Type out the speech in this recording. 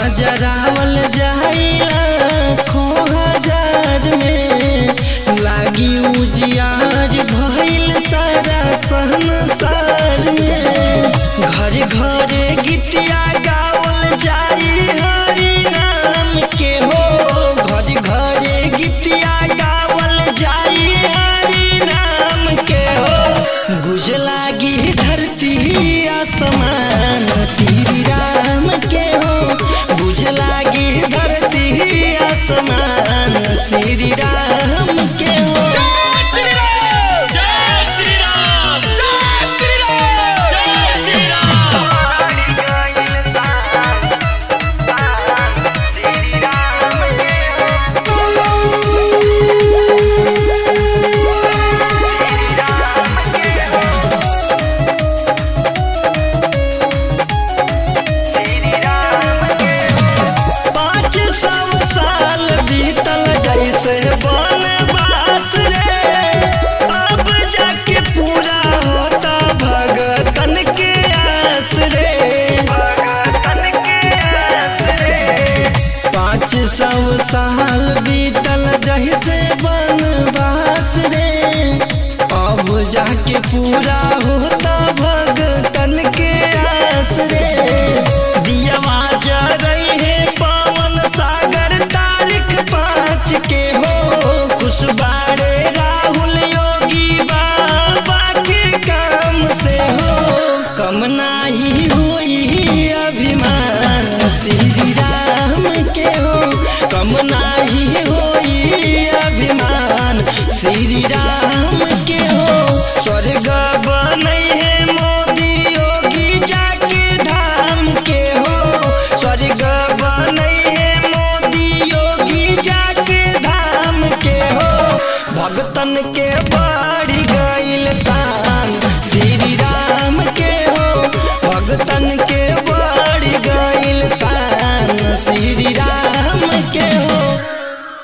जरावल जाइला खो हजार में लागी उजियार भइल सारा संसार में घर घरे गीतिया गावल जाई हरि नाम के हो घर घरे गीतिया गावल जाई हरि नाम के हो गुज लागी धरती आसमान श्री राम के हो गुज लागी धरती आसमान श्री राम के हो जय श्री राम जय श्री राम जय श्री राम जय श्री राम पाँच सौ साल बीतल जैसे वनवास रे अब जाके पूरा होता भगतन के आस रे पाँच सौ साल बीतल जैसे वनवास रे अब जाके पूरा होता भगतन के आस रे दियवा रही है पवन सागर तारीख पाँच के हो खुशबारे राहुल योगी बाबा के काम से हो कम नाही होई अभिमान श्री राम के हो कम नाही होई अभिमान श्री राम के हो स्वर्ग बनई है मोदी योगी जाके धाम के हो स्वर्ग बनई है मोदी योगी जाके धाम के हो भगतन के बा